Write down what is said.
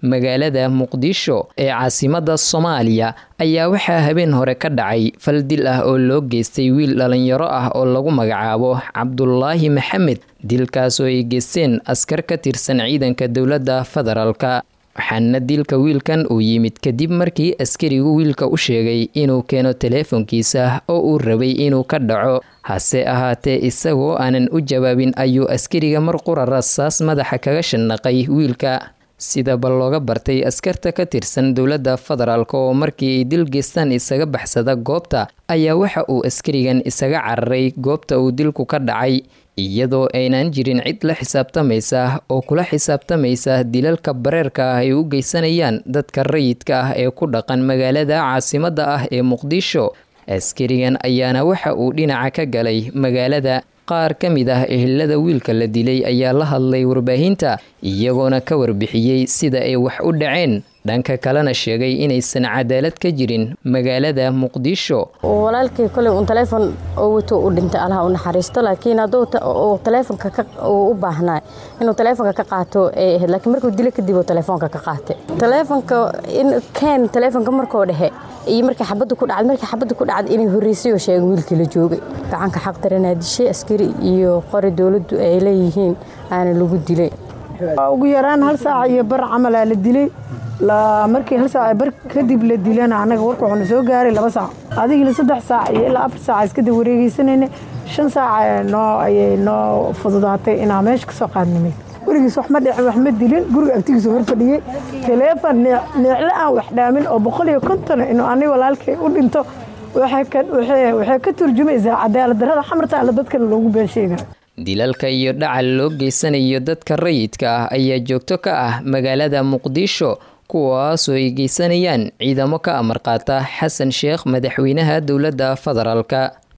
magaalada muqdisho ee caasimada soomaaliya ayaa waxaa habeen hore ka dhacay fal dil ah oo loo geystay wiil dhalinyaro ah oo lagu magacaabo cabdulaahi maxamed dilkaasoo ay geysteen askar ka tirsan ciidanka dowladda federaalka waxaana dilka wiilkan uu yimid kadib markii askarigu wiilka u sheegay inuu keeno teleefonkiisa oo uu rabay inuu ka dhaco hase ahaatee isagoo aanan u jawaabin ayuu askariga mar qura rasaas madaxa kaga shanaqay wiilka sidaba looga bartay askarta ka tirsan dowladda federaalk oo markii ay dil geystaan isaga baxsada goobta ayaa waxa uu askarigan isaga cararay goobta uu dilku ka dhacay iyadoo aynan jirin cid la xisaabtamaysa oo kula xisaabtamaysa dilalka bareerka ah ay u geysanayaan dadka rayidka ah ee ku dhaqan magaalada caasimada ah ee muqdisho askarigan ayaana waxa uu dhinaca ka galay magaalada qaar ka mid ah ehelada wiilka la dilay ayaa la hadlay warbaahinta iyagoona ka warbixiyey sida ay wax u dhaceen dhanka kalena sheegay inaysan cadaalad ka jirin magaalada muqdisho walaalkii koley uun taleefon oo wato u dhintay allaha u naxariisto laakiin hadduu taleefonka u baahnaa inuu taleefonka ka qaato ay ahayd laakiin markuu dilo kadib uu taleefonka ka qaatay taleefonka in keen taleefonka markoo dhexe iyo markii xabadda ku dhacday markii xabadda ku dhacday inay horreysay oo sheegay wiilkii la joogay gacanka xaq daranaa dishay askari iyo qori dowladdu ay leeyihiin aana lagu dilay ugu yaraan hal saac iyo bar camalaa la dilay markii hal saac bar kadib la dilana annaga warka wuxuuna soo gaaray laba saac adigila saddex saac iyo ilaa afar saac iskada wareegeysanayna shan saac noo ayay noo fududaatay inaa meesha kasoo qaadnimay weligiis wax ma dhicin wax ma dilin guriga agtigiisa hor fadhiyey taleefon neeclo aan wax dhaamin oo boqol iyo konton inuu ani walaalkay u dhinto waxay ka turjumaysaa cadaalad darrada xamarta alle dadkana loogu been sheegay dilalka iyo dhacal loo geysanayo dadka rayidka ah ayaa joogto ka ah magaalada muqdisho kuwaasoo ay geysanayaan ciidamo ka amar qaata xasan sheekh madaxweynaha dowladda federaalka